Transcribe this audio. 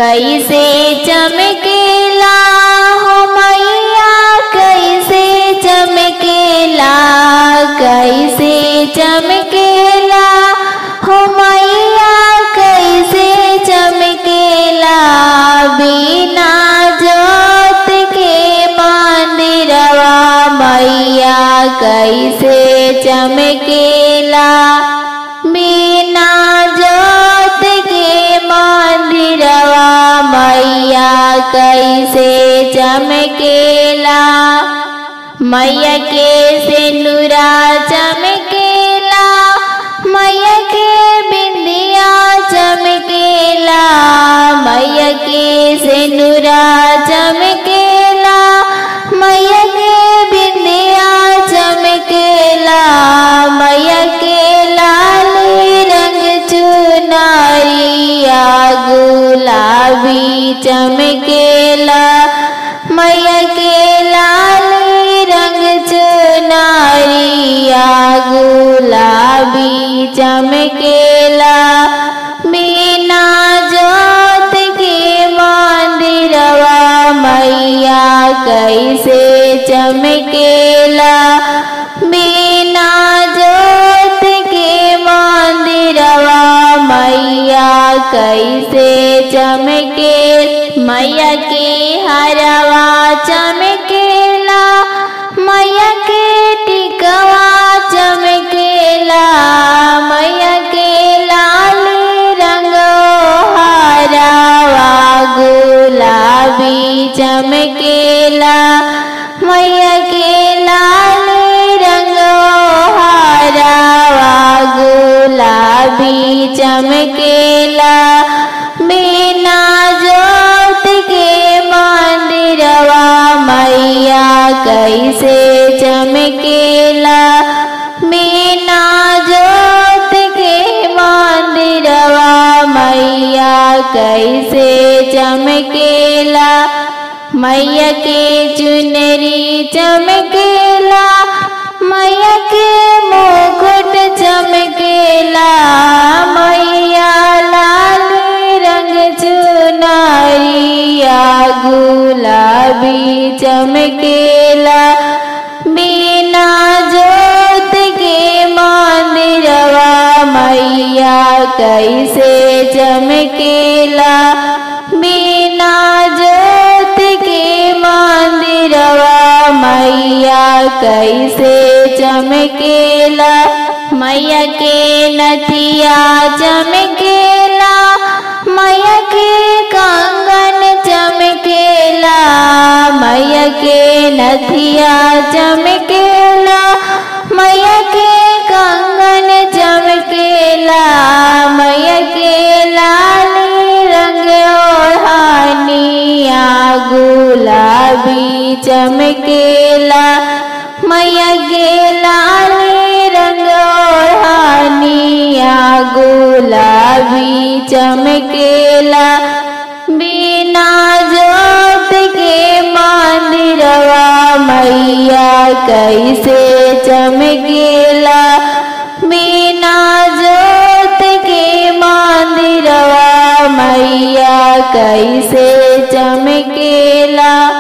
कैसे चमकेला हो मैया कैसे चमकेला कैसे चमकेला हो मैया कैसे चमकेला बिना जोत के मंदिरवा मैया कैसे चमकेला बिना जोत के मंदिरवा मैया कैसे चमकेला मैया के सिंदूरा चमकेला मैया के बिंदिया चमकेला मैया के सिंदूरा चमकेला मैया के बिंदिया चमकेला मैया के लाल रंग चुनरिया गुलाबी चमकेला मैया के लाल रंग चुनरिया गुलाबी चमकेला बिना जोत के मंदिरवा मैया कैसे चमकेला बिना जोत के मंदिरवा मैया कैसे चमके मैया के हरवा चमकेला मैया के टिकवा चमकेला मैया के लाल रंग हरावा गुलाबी चमकेला मैया के लाल रंग हरावा गुलाबी चमकेला बिना जोत के मंदिरवा मैया कैसे चमकेला बिना जोत के मंदिरवा मैया कैसे चमकेला मैया के चुनरी चमकेला मैया के मुकुट चमकेला मैया लाल रंग चुनरिया गुलाबी चमकेला बिना जोत के मंदिरवा मैया कैसे चमकेला बिना जोत के मंदिरवा मैया कैसे चमकेला मैया के नथिया चमकेला मैया के कंगन चमकेला मैया के नथिया चमकेला मैया के कंगन चमकेला मैया के लाल रंग ओढ़निया गुलाबी चमकेला मैया के लाल रंग ओढ़निया गुलाबी चमकेला बिना जोत के मंदिरवा मैया कैसे चमकेला बिना जोत के मंदिरवा मैया कैसे चमकेला